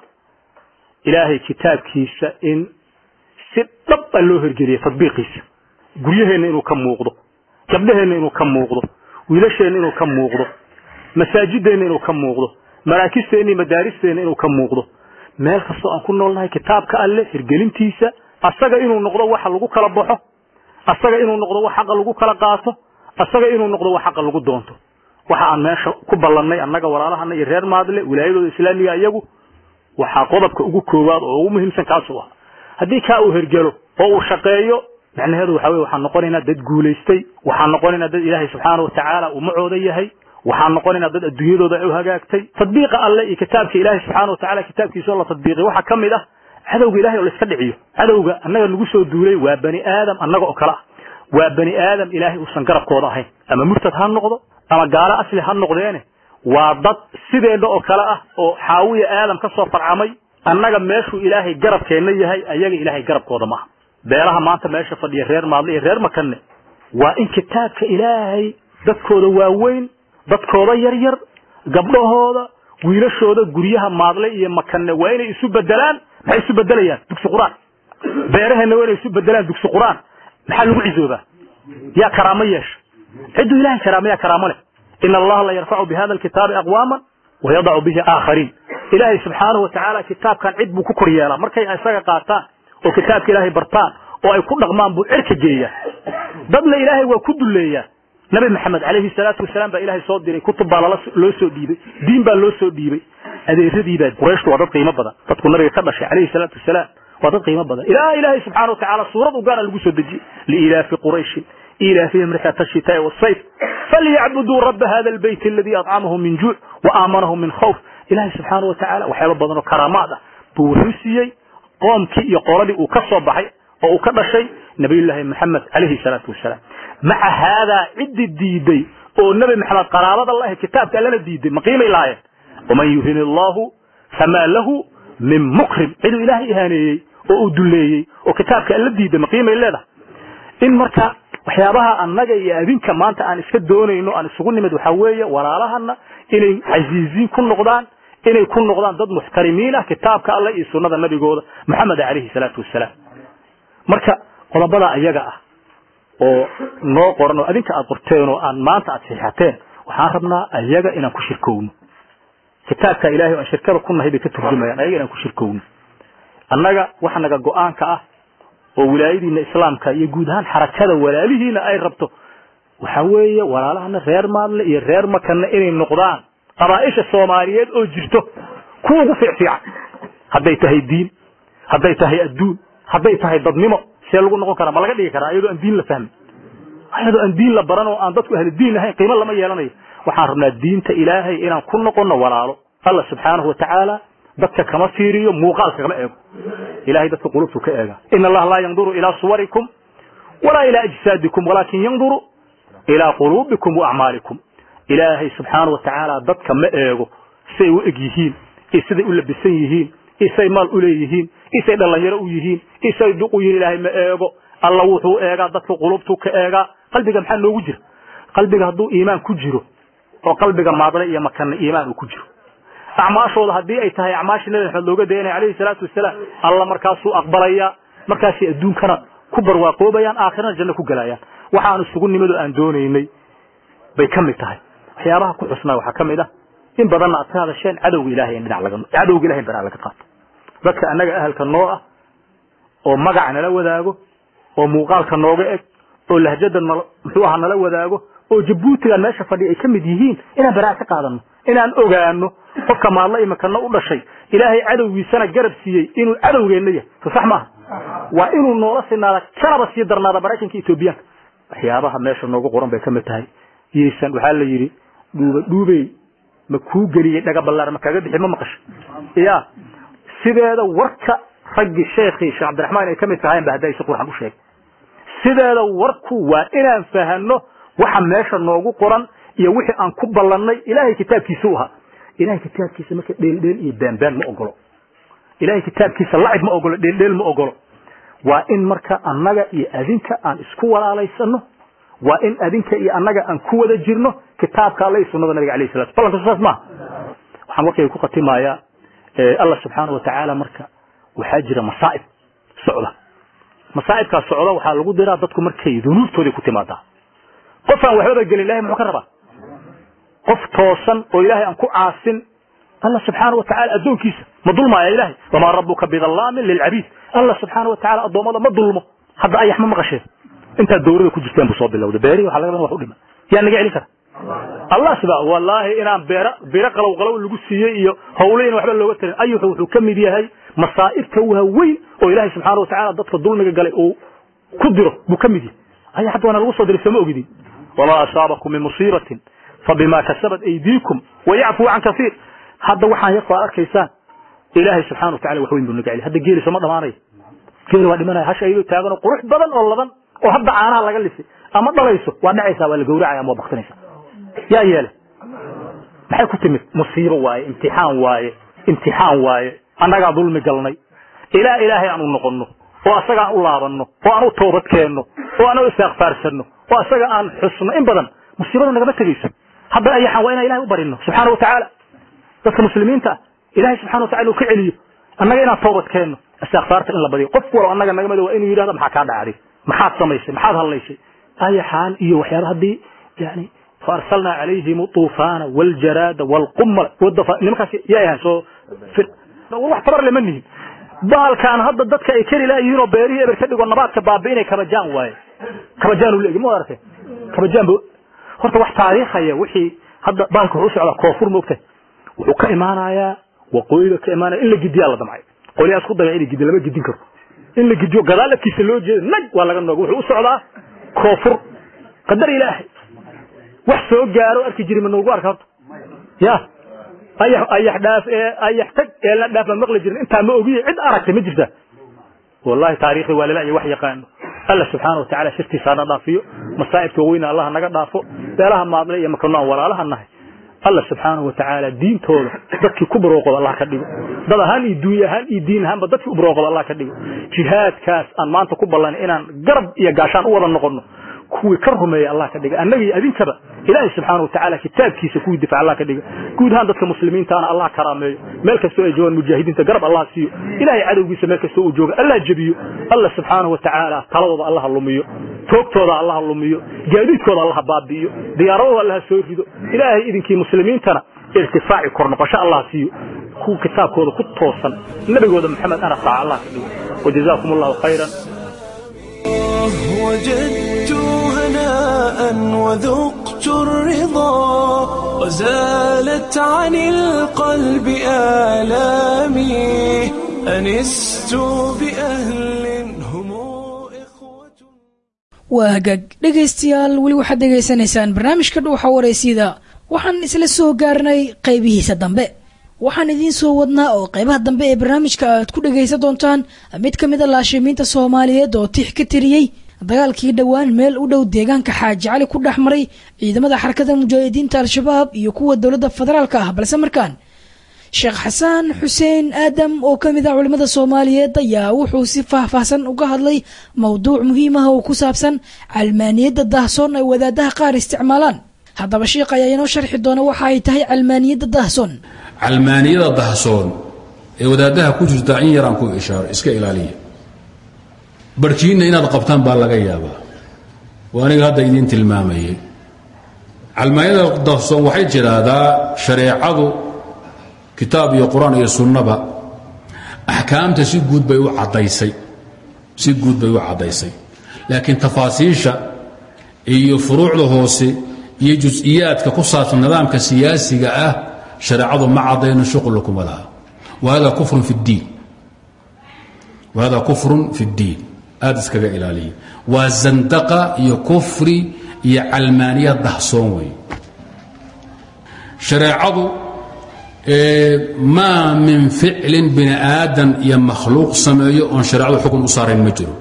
ilaahay kitaabkiisa in si dhab a loo hirgeliya tadbiiqiisa guryaheenna inuu ka muuqdo gabdhaheenna inuu ka muuqdo wiilasheenna inuu ka muuqdo masaajideenna inuu ka muuqdo maraakisteenna iyo madaaristeenna inuu ka muuqdo meel kastoo aan ku noolnahay kitaabka alle hirgelintiisa asaga inuu noqdo waxa lagu kala baxo asaga inuu noqdo wax xaqa lagu kala qaato asaga inuu noqdo wax xaqa lagu doonto waxa aan meesha ku ballannay annaga walaalahana iyo reer maadle wilaayadooda islaamiga iyagu waxaa qodobka ugu koowaad oo ugu muhiimsan kaasuu ah haddii kaa uu hergelo oo uu shaqeeyo macnaheedu waxa weye waxaan noqonaynaa dad guulaystay waxaan noqonaynaa dad ilaahay subxaana watacaala uu macooda yahay waxaan noqonaynaa dad adduunyadooda ay u hagaagtay tadbiiqa alle iyo kitaabka ilaahay subxaana watacaala kitaabkiisa oo la tadbiiqiy waxaa ka mid ah cadowga ilahay oo la iska dhiciyo cadowga annaga nagu soo duulay waa bani aadam annaga oo kale ah waa bani aadam ilaahay uusan garabkooda ahayn ama murtad ha noqdo ama gaalo asli ha noqdeene waa dad sideena oo kale ah oo xaawiya aadam ka soo farcamay annaga meeshuu ilaahay garabkeenna yahay ayaga ilaahay garabkooda maaha beelaha maanta meesha fadhiya reer maadle iyo reer makanne waa in kitaabka ilaahay dadkooda waaweyn dadkooda yaryar gabdhahooda wiilashooda guryaha maadle iyo makanne waa inay isu bedelaan maxay isu bedelayaan dugsi qur-aan beeraheenna waa inay isu bedelaan dugsi qur-aan maxaa lagu cisoobaa yaa karaamo yeesha cidduu ilahay karaamo yaa karaamo leh ina allaha la yarfacu bihada alkitaabi aqwaaman wayadacu bihi aakhariin ilaahay subxaanahu watacaala kitaabkan cid buu ku kor yeelaa markay isaga qaataan oo kitaabka ilaahay bartaan oo ay ku dhaqmaan buu cirka geeyaa dadna ilaahay waa ku dulleeyaa nabi maxamed calayhi salaatu wasalaam baa ilaahay soo diray kutub baa lala loo soo dhiibay diin baa loo soo dhiibay adeeradii baa qurayshtu waa dad qiimo badan dadku nabiga ka dhashay calayhi salaatu wasalaam waa dad qiimo badan ilaa ilaahay subxaana watacaala suurad u gaara lagu soo dejiyey liilaafi qurayshin إيلافهم رحلة الشتاء والصيف فليعبدوا رب هذا البيت الذي أطعمهم من جوع وآمنهم من خوف إلهي سبحانه وتعالى وحيال بدن كرامات بورسيي قوم كي يقول لي وكسر بحي وكذا شيء نبي الله محمد عليه الصلاة والسلام مع هذا عد الديدي والنبي محمد قرابة الله كتاب قال لنا الديدي مقيم إلهي ومن يهن الله فما له من مكرم عدو إلهي إهاني وأدلي وكتاب قال لنا الديدي مقيم إلهي إن مركا waxyaabaha annaga iyo adinka maanta aan iska doonayno aan isugu nimid waxaa weeye walaalahana inay casiiziin ku noqdaan inay ku noqdaan dad muxtarimiin ah kitaabka alle iyo sunnada nabigooda maxamed calayhi salaatu wasalaam marka qodobada ayaga ah oo noo qoran oo adinka aad qorteen oo aan maanta aad siixateen waxaan rabnaa ayaga inaan ku shirkowno kitaabka ilaahay oo aan shirkada ku nahay bay ka turjumayaan ayaga inaan ku shirkowno annaga waxa naga go-aanka ah oo wilaayadiina islaamka iyo guud ahaan xarakada walaalihiina ay rabto waxa weeye walaalahana reer maadle iyo reer makanna inay noqdaan qabaaisha soomaaliyeed oo jirto kuwa ugu fiicfiican hadday tahay diin hadday tahay adduun hadday tahay dadnimo see lagu noqon karaa ma laga dhigi karaa iyadoo aan diin la fahmin iyadoo aan diin la baran oo aan dadku ahli diin ahayn qiimo lama yeelanayo waxaan rabnaa diinta ilaahay inaan ku noqono walaalo allah subxaanahu watacaala dadka kama fiiriyo muuqaalka kama eego ilahay dadka qulubtu ka eega ina allaha laa yanduru ilaa suwarikum walaa ilaa ajsaadikum walaakin yanduru ilaa quluubikum wa acmaalikum ilaahay subxaana wa tacaala dadka ma eego siay u eg yihiin iyo siday u labisan yihiin iyo say maal u leeyihiin iyo say dhalinyaro u yihiin iyo say duq u yihiin ilaahay ma eego alla wuxuu eegaa dadka qulubtuu ka eegaa qalbiga maxaa noogu jira qalbiga hadduu iimaan ku jiro oo qalbiga maadle iyo makana iimaan uu ku jiro acmaashooda haddii ay tahay acmaashii nabi maxamed looga dayanaya calayhi salaatu wasalaam alla markaasuu aqbalayaa markaasay adduunkana ku barwaaqoobayaan aakhirana janno ku gelayaan waxaan isugu nimid oo aan doonaynay bay ka mid tahay waxyaabaha ku xusnaa waxaa ka mid ah in badanna aad ka hadasheen cadowga ilahay in dhinac laga cadowga ilahay in dhinac laga qaato dadka annaga ahalka noo ah oo magaca nala wadaago oo muuqaalka nooga eg oo lahjada nal muxuu ahaa nala wadaago oo jabuutigan meesha fadhiya ay ka mid yihiin inaan baraa ka qaadano inaan ogaano qofka maadla imakana u dhashay ilaahay cadowgiisana garab siiyey inuu cadowgeenna yahay so sax maaha waa inuu noola sinaada kanaba sii darnaada maraykanka etoobiyaanka waxyaabaha meesha noogu qoran bay ka mid tahay yeysan waxaa la yidhi dhuuba dhuubey ma kuu geliyey dhaga ballaar ma kaga bixi ma maqasho ya sideeda warka raggii sheekhii sheekh cabdiraxmaan ay ka mid tahayen ba hadda si qurxan u sheegay sideeda warku waa inaan fahano waxa meesha noogu qoran iyo wixii aan ku ballannay ilaahay kitaabkiisa u ahaa ilahay kitaabkiisa marka dheeldheel iyo baanbaan ma ogolo ilahay kitaabkiisa lacib ma ogolo dheeldheel ma ogolo waa in marka annaga iyo adinka aan isku walaalaysano waa in adinka iyo annaga aan ku wada jirno kitaabka alle iyo sunnada nabiga alayh salatu ballanka saas maaha waxaan warkayga ku khatimayaa allah subxaana wa tacaala marka waxaa jira masaa'ib socda masaa'ibkaas socda waxaa lagu diraa dadku markay dunuubtooday ku timaadaa qof aan waxbaba gelin ilahay muxuu ka rabaa qof toosan oo ilaahay aan ku caasin allah subxaana wa tacala addoonkiisa ma dulmaaya ilahay wamaa rabuka bidallaamin lilcabiid allah subxaana wa tacala addoommada ma dulmo hadda ayax ma maqasheen intaad dawrada ku jirteen buu soo bilowday beerihi waxa laga wax u dhima yaa naga celin kara allah subaa wallaahi inaan beera biro qalow qalow lagu siiyey iyo howle in waxba looga tarin ayuxu wuxuu ka mid yahay masaa'ibta waaweyn oo ilaahay subxaana wa tacala dadka dulmiga galay uu ku diro buu ka mid yahay aya hadda waana lagu soo diray sooma ogidin wamaa asaabakum min musiibatin fabima kasabat aydiikum wayacfuu can kasiir hadda waxaan yarku aad arkaysaan ilaahay subxana wa tacala wax weyn buu naga celi hadda geeli sooma dhamaanaya geeli waa dhimanaya hasha ayadoo taagan oo qurux badan oo laban oo hadda caanaha laga lisay ama dhalayso waa dhacaysaa waa la gowracaya ama waa baktinaysa yaa yeele maxay ku timid musiibo waaye imtixaan waaye imtixaan waaye annagaa dulmi galnay ilaa ilaahay aan u noqonno oo asaga aan u laabanno oo aan u toobad keenno oo aan u istiakfaarsanno oo asaga aan xusno in badan musiibada nagama tegayso hadda ayaxaan waa inaan ilahay u barino subxaana wa tacaala dadka muslimiinta ah ilahay subxana wa tacala inuu ka celiyo annaga inaan toobad keenno istikfaarta in la badiyo qof walo annaga naga mid waa inuu yidhahdo maxaa kaa dhacday maxaad samaysay maxaad hadlaysay ayaxaan iyo waxyaaba haddii yani فارسلنا عليهم الطوفان والجراد والقمل والضفا nimankaas yaa yahay soo wax tabar lama nihin baalkaan hadda dadka ay kari laayihiin oo beerihii eber ka dhigo nabaadka baabi'inay kabajaan waaye kabajaan u leegi ma aragtay kabajaan bu horta wax taariikhaya wixii hadda baalka wuxuu socdaa koonfur moogtay wuxuu ka imaanayaa waqooyiga ka imaanaya in la gidiyaa la damcay qolyaha isku daya inay gidi lama gidin karo in la gidiyo gadaal afkiisa loo jeeda nag waa laga nooga wuxuu u socdaa koonfur qadar ilaahay wax soo gaaro arki jiri ma noogu arka horta ya ayax ayax dhaaf ee ayax tag ee la dhaaf ma maqli jirin intaa ma ogiye cid aragtay ma jirta wallahi taariikhda waa lala wax yaqaano alla subxaana watacaala shirkiisa hana dhaafiyo masaa'ibka weyna allah naga dhaafo beelaha maadle iyo makano aan walaalaha nahay alla subxaana watacaala diintooda dadkii ku barooqoda allah ka dhigo dad ahaan iyo duuny ahaan iyo diin ahaanba dadkii u barooqoda allah ka dhigo jihaadkaas aan maanta ku ballanay inaan garab iyo gaashaan u wada noqono kuwii ka rumeeya allah ka dhiga annaga iyo adinkaba ilaahay subxaana watacaala kitaabkiisa kuwii difaca allah ka dhiga guud ahaan dadka muslimiintaana allah karaameeyo meel kastoo ay joogaan mujaahidiinta garab allah siiyo ilaahay cadowgiisa meel kastoo uu jooga allah jebiyo allah subxaana watacaala taladooda allaha lumiyo toogtooda allaha lumiyo gaadiidkooda allaha baabi'iyo diyaaradooda allaha soo rido ilaahay idinkii muslimiintana irtifaaci kor noqosho allah siiyo kuwa kitaabkooda ku toosan nabigooda maxamed ana raaca allah ka dhigo wajazaakum allahu khayran وجدت هناء وذقت الرضا وزالت عن القلب آلامي أنست بأهل هم إخوة waa hagaag dhegaystayaal weli waxaad dhegaysanaysaan barnaamijka dhuuxa waraysyada waxaan isla soo gaarnay qaybihiisa dambe waxaan idiin soo wadnaa oo qaybaha dambe ee barnaamijka aad ku dhegaysan doontaan mid ka mid a laashimiinta soomaaliyeed oo tix ka tiriyey dagaalkii dhowaan meel u dhow deegaanka xaaji cali ku dhex maray ciidamada xarakada mujaahidiinta al-shabaab iyo kuwa dowladda federaalka ah balse markaan sheekh xasaan xuseen aadam oo ka mid ah culimmada soomaaliyeed ayaa wuxuu si faahfaahsan uga hadlay mowduuc muhiim ah oo ku saabsan calmaaniyadda daahsoon ay wadaadaha qaar isticmaalaan haddaba sheikh ayaa inoo sharxi doona waxa ay tahay calmaaniyadda daahsoon calmaaniyada dahsoon ee wadaadaha ku jirta in yaraan ku ishaaro iska ilaaliya barhkiinna inaad qabtaan baa laga yaabaa waa aniga hadda idiin tilmaamayay calmaaniyada dahsoon waxay tidhaahdaa shareecadu kitaab iyo qur-aan iyo sunnaba axkaamta si guud bay u caddaysay si guud bay u caddaysay laakiin tafaasiisha iyo furuucda hoose iyo jus-iyaadka ku saabsan nidaamka siyaasiga ah shareecadu ma cadayno shuqla kuma laha wahada kufrun fi اddiin wahada kufrun fi اddiin aada iskaga ilaaliya waa zandaqa iyo kufri iyo calmaaniya dahsoon wey shareecadu maa min ficlin bini aadan iyo makhluuq sameeyo oon shareecadu xukun u saarayn ma jiro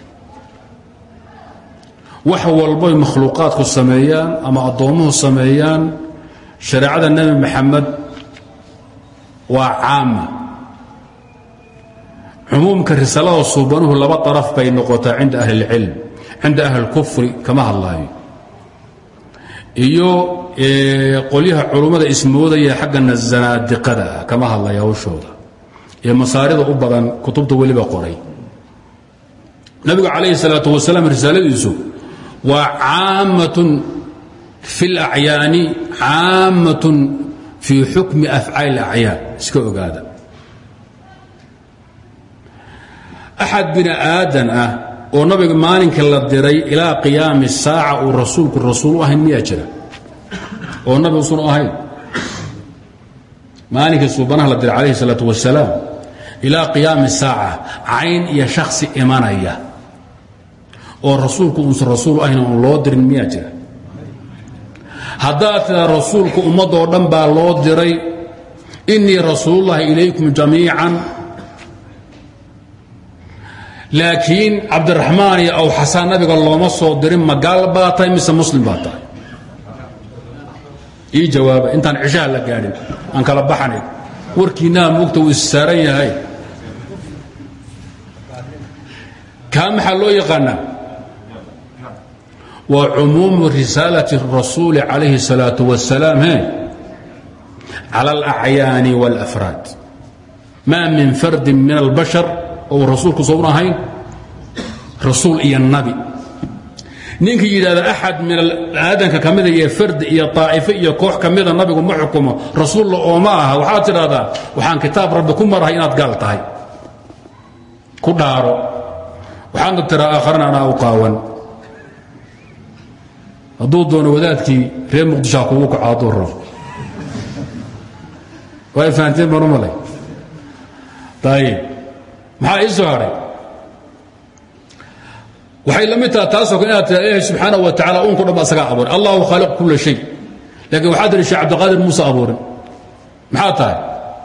wax walboy makhluuqaadku sameeyaan ama addoommuhu sameeyaan shareecada nebi maxamed waa caama cumuumka risaalada suubanuhu laba araf bay noqotaa cinda ahli اlcilm cinda ahli اlkufri kama hadlaayo iyo qolyaha culummada ismoodaya xaggana zanaadiqada ah kama hadlaya hawshooda ee masaarida u badan kutubta weliba qoray nabigu calayhi الsalaaة wasalaam risaaladiisu waa caammatun fi اlacyaani caammatun fii xukmi afcaali اlacyaan iska ogaada axad bini aadan ah oo nabiga maalinka la diray ilaa qiyaami saaca uu rasuulku rasuul u ahayn miyaa jira oo nabi usan u ahayn maalinkii suubanaha la diray calayhi salaatu wasalaam ilaa qiyaami saaca cayn iyo shaksi imanaya oo rasuulku uusan rasuul ahayn oon loo dirin miyaa jira haddaad tidaa rasuulku ummaddoo dhan baa loo diray innii rasuulullahi ilaykum jamiican laakiin cabdiraxmaan iyo aw xasaan nabiga looma soo dirin ma gaal baa tahay mise muslim baa tahay ii jawaaba intaan cishaha la gaadhin aan kala baxanay warkiinnaha mugta wuu issaaran yahay kaa maxaa loo yaqaanaa waa cumuumu risaalati rasuuli calayhi الsalaaة wasalaam he cala alacyaani wاlafraad maa min fardin min albashar oo rasuulku soon ahayn rasuul iyo nabi ninkii yidhahda axad min aadanka ka mida iyo fardi iyo طaa'ifo iyo koox ka mida nabigu ma xukumo rasuulla ooma aha waxaad tidhahdaa waxaan kitaab rabbi ku marahay inaad gaal tahay ku dhaaro waxaadna tiraa aakharana anaa u qaawan hadduu doono wadaadkii reer muqdisho ha kugu kaco hadduu rabo way fahanteen baan u malay ayib maxaa ii soo hadhay waxay la mid taha taasoo kale inaad tira ilahi subxaanaه wa tacala unko dhan ba asagaa abuuray allahu khaaliq kula shay laakiin waxaad tihi sheekh cabdiqaadir muuse abuurin maxaa tahay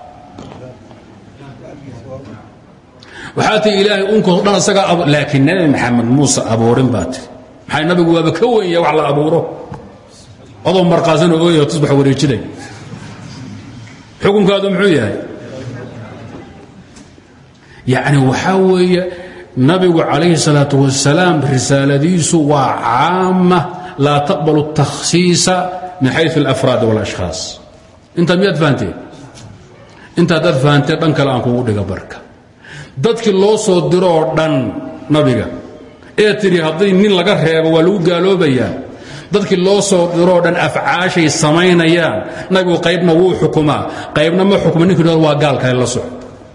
waxaad tihi ilaahay unko dhan asagaa abuur laakiin nebi maxamed muuse abuurin baa tiri maxay nabigu waaba ka weyn yahay wax la abuuro adoo marqaasan oo ooyao tusbax wareejinay xukunkaadu muxuu yahay yacni waxaa weeye nabigu calayhi الsalaaة wasalaam risaaladiisu waa caama laa taqbalu الtakhsiisa min xayu اlafraad wاlashkhaas intaa miyaad fahanteen inta haddaad fahanteen dhan kale aan kugu dhiga barka dadkii loo soo diro oo dhan nabiga ee tidhi haddii nin laga reebo waa lagu gaaloobayaa dadkii loo soo diroo dhan afcaashay samaynayaan nabigu qaybna wuu xukumaa qaybna ma xukuma ninki waa gaal kale la soco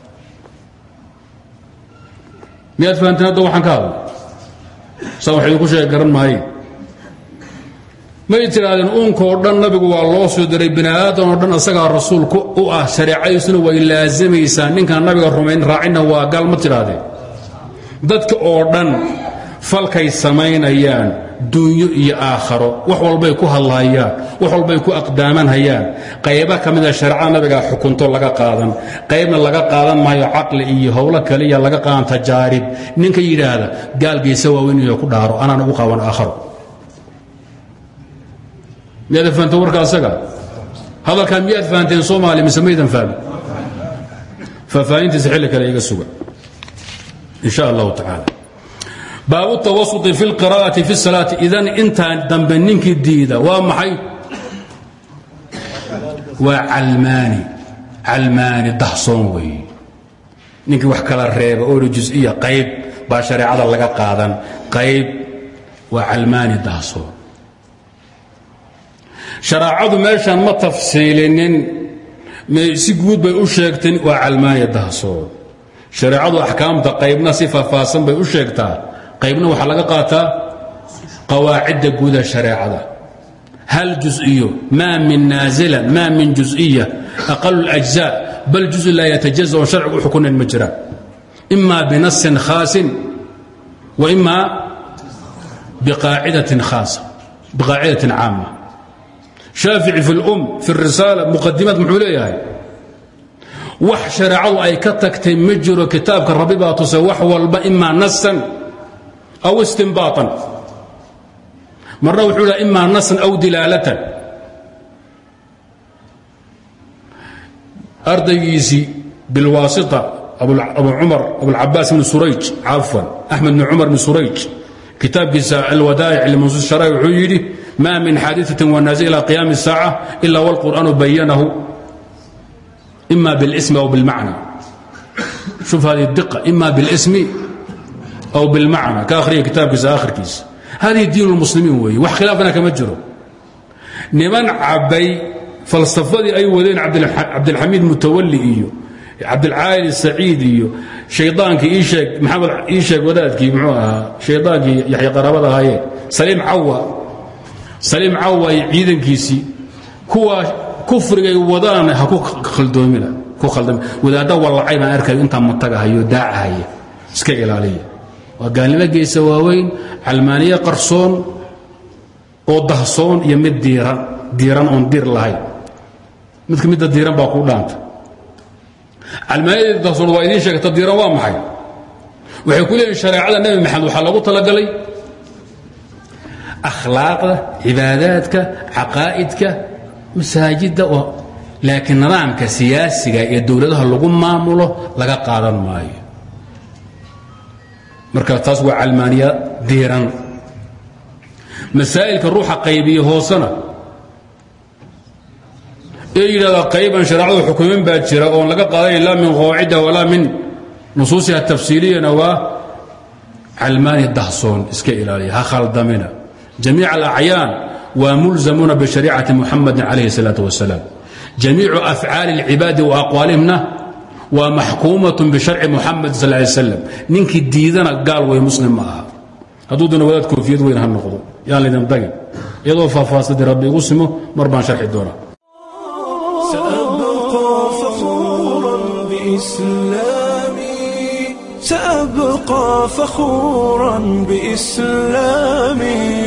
miyaad fahanteen hadda waxaan ka hadla saa wax idinku sheega garan maaye may tidhaahdeen uunkoo dhan nabigu waa loo soo diray bini aadan oo dhan asagaa rasuulku u ah shareecadiisuna way laasamaysaa ninkaan nabiga rumayn raacinna waa gaal ma tidhaahdeen dadka oo dhan falkay samaynayaan duunyo iyo aakharo wax walbay ku hadlaayaan wax walbay ku aqdaamanhayaan qayba ka mida shareecada nabigaa xukunto laga qaadan qaybna laga qaadan maayo caqli iyo howlo kaliya laga qaadan tajaarib ninka yidhaahda gaalgiisa waaweynayo ku dhaaro anaan ugu qaawan aakharo miyaad fahanteen warka asaga hadalkaa miyaad fahanteen soomaali mise maydan fahmin faahfaahintiisa xilli kale iga suga in sha allahu tacaala baabu tawasuطi fi اlqira'ati fi الsalaati idan intaan dambe ninkii diida waa maxay waa calmaani calmaani dahsoon weeye ninkii wax kala reeba oona juز'iya qayb baa shareecada laga qaadan qayb waa calmaani dahsoon shareecadu meeshaan ma tafsiilinin si guud bay u sheegteen waa calmaani dahsoon shareecadu axkaamta qaybna si faahfaahsan bay u sheegtaa qaybna waxaa laga qaataa qawaacidda guuda shareecada hal juز'iyo maa min naazila maa min juز'iya aqalu اlأجزاء bal juزء laa yatajaزa oon sharcigu u xukunayn ma jiraan ima binasin khaasin wa ima biqaacidatin khaasa biqaacidatin caama shaafici fi اlum fi الrisaala muqadimaad muxuu leeyahay wax shareecadu ay ka tagtay ma jiro kitaabka rabbi baa tuse wax walba ima nasan aw istinbaaan marna wuxuu ha ima nasan aw dilaalatan ardaygiisii bilwaasita abu cumar abulcabaas ibn surayj cafwan axmed bn cumar bn surayj kitaabkiisa alwadaa'ic limansuus sharaa'i wuxuu yidhi ma min xaadiثatin wanaasi ila qiyaami الsaaca ila wاlqur'aanu bayanahu ima biاlsmi aw biاlmacna shuf hadihi diqa ima biاlsmi aw biاlmacna ka akhriya kitaabkiisa akhirkiisa hadihi diin اlmuslimiin weeye wax khilaafana kama jiro niman cabbay falsafadii ay wadeen cabdilxamiid mutawali iyo cabdilcaali saciid iyo shaydaankii ii sheeg maxamed ii sheeg wadaadkii muxuu ahaa shaydaankii yaxya qaraabada ahaayeen saliim cawa saliim cawa iyo ciidankiisii kuwa kufrigay wadaan ha ku khaldoomina ku khaldami wadaadda wallacay baan arkayo intaa matagahayo daacahaya iska ilaaliya waa gaalnimo geesa waaweyn calmaaniye qarsoon oo dahsoon iyo mid diiran diiran oon dir lahayn midka midda diiran baa kuu dhaanta calmaaniyadeeda dahsoon waa idiin sheegta diiran waa maxay waxay ku leeyihin shareecada nebi maxamed waxaa lagu talagalay akhlaaqda cibaadaadka caqaa'idka masaajidda laakiin nidaamka siyaasiga ee dowladaha lagu maamulo laga qaadan maayo marka taas waa calmaaniya diiran masaa'ilka ruuxa qaybiye hoosena ee yidhahda qayban shareecadu xukumin baa jira oon laga qaadayn laa min qawaacida walaa min nusuusiha tafsiiliyana waa calmaani dahsoon iska ilaaliya ha khaldamina jamiic alacyaan waa mulzamuuna bishariicati muxamadin calayhi الsalaaة wasalaam jamiicu afcaali اlcibaadi wa aqwaalihimna waa maxkuumaة bisharci muxamed sal lay slam ninkii diidana gaal wey muslim ma aha hadduu duna wadaad koofiyad weyn ha noqdo yaan laydin dagin iyadoo faahfaahsadii rabbi igu simo mar baan sharxi doonaa سأبقى فخورا بإسلامي سأبقى فخورا بإسلامي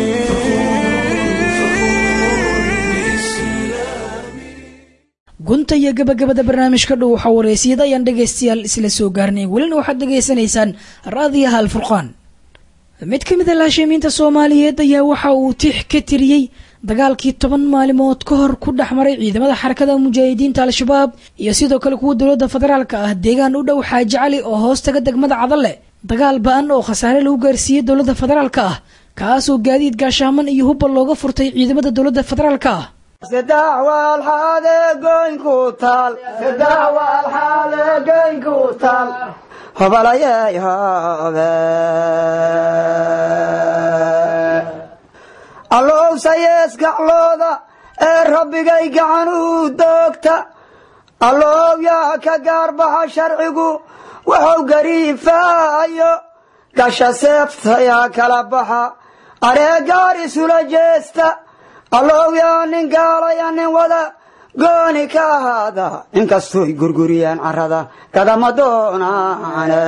gunta iyo gabagabada barnaamijka dhow waxaa wareysiyada ayaan dhegaystayaal isla soo gaarnay welina waxaad dhegaysanaysaan raadiyaha alfurqaan mid ka mid a laashimiinta soomaaliyeed ayaa waxa uu tix ka tiriyey dagaalkii toban maalimood ka hor ku dhex maray ciidamada xarakada mujaahidiinta al-shabaab iyo sidoo kale kuwa dowladda federaalka ah deegaan u dhow xaaji cali oo hoos taga degmada cadalle dagaal ba-an oo khasaare lagu gaarsiiyey dowladda federaalka ah kaasoo gaadiid gaashaaman iyo hubba looga furtay ciidamada dowladda federaalka ah saddex waalxaade goynku taal saddex waalxaade goynku taal hobalayey hobe allowsayees gaclooda ee rabbigay gacan u doogta allow yaa ka gaarbaxa sharcigu wuxuu gariifaayo gasha seeftayaa kala baxa areegaar isula jeesta allow yaa nin gaalaya nin wada gooni ka ahaada inkastoy gurguriyaan carrada kadama doonaane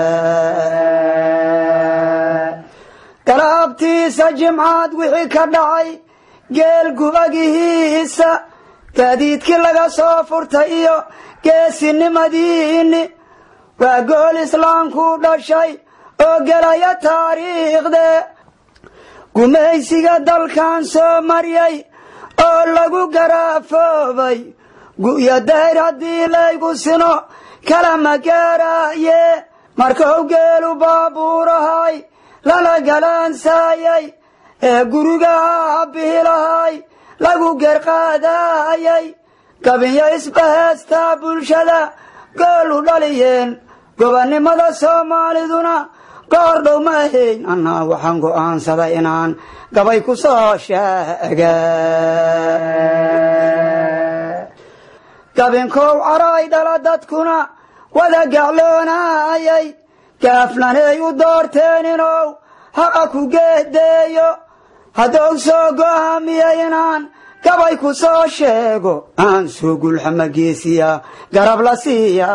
galaabtiisa jimcaad wixii ka dhacay geel gubagihiisa gaadiidkii laga soo furtay iyo geesinimadiinni waa gool islaamku dhashay oo gelaya taariikhde gumaysiga dalkan soo maryay oo lagu garaafoobay gu'yo dayr haddii laygu sino kalama gaaraaye markuu geelu baabuurahay lala galaansaayay ee guriga bihilahay lagu gerqaadaayay gabiyo isbaheestaa bulshada goolu dhaliyeen gobonnimada soomaaliduna goor dhow ma ahayn annaa waxaan go'aansaday inaan gabay ku soo sheega gabinkow caray dhala dadkuna wada gacloonaayay gaaflanay u doorteen inow haqa ku geedeeyo haddou soo go'aamiyay inaan gabay ku soo sheego aan soo gulxama geesiya garab la siiya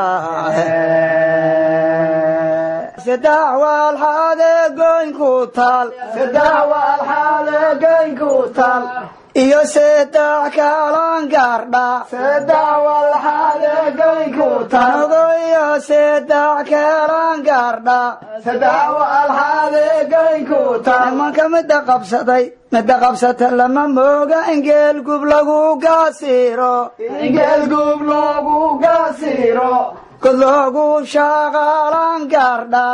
saddex waalxaade goynku taal saddex waalxaade goynku taal iyo saddex kaalan gaardha saddex waalxaade goynku taal iyo saddex kaalan gaardha saddex waalxaade goynku taal nimanka midda qabsaday midda qabsata lama mooga ingeel gub lagu gaasiiro ingeel gub lagu gaasiiro god loogu shaqaalan gaardha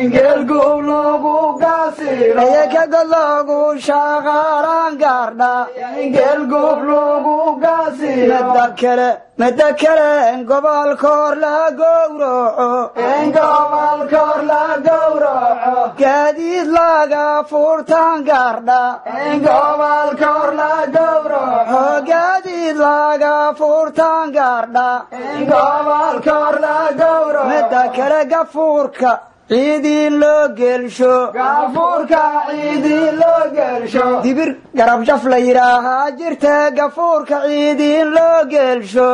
ayaka god loogu shaqaalan gaardha midda kale midda kale in gobolkoor la gowraco gaadiid laga furtaan gaardha gaadiid laga furtaan gaardha midda kale gafuurka ciidiin loo gelsho dibir garabjaf la yidhaahaa jirta gafuurka ciidiin loo gelsho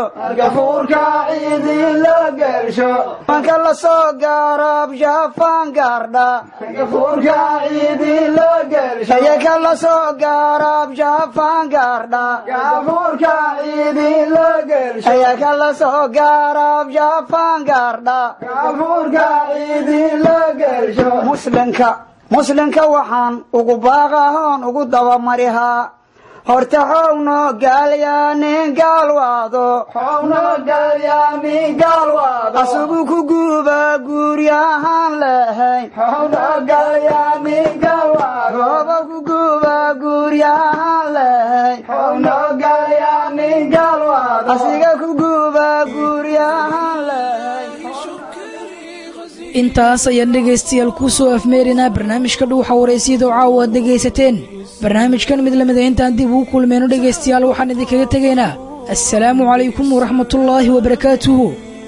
manka la soo gaarab jafaan gaardha ayaka la soo gaarab jafaan gaardha ayaka la soo gaarab jafaan gaardha muslinka muslinka waxaan ugu baaqahoon ugu dabamarihaa horta xowno gaalyaanin gaalwaado asugu ku guuba guuryahaan lahayn gooba ku guuba guuryahaan lahayn asiga ku guuba guuryahaan lahayn intaas ayaan dhegaystayaal kuu soo afmeerinaa barnaamijka dhuuxa waraysyadoo caawa aad dhegaysateen barnaamijkan mid lamida intaan dib ugu kulmeyno dhegaystayaal waxaan idinkaga tegaynaa assalaamu calaykum waraxmatullaahi wabarakaatuhu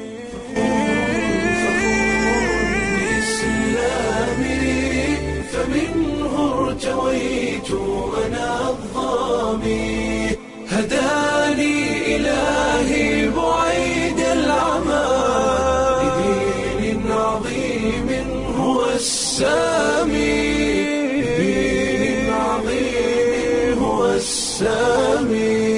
فمنه ارتويت أنا الظامي هداني إلهي بعيد العمى لدين عظيم هو السامي لدين عظيم هو السامي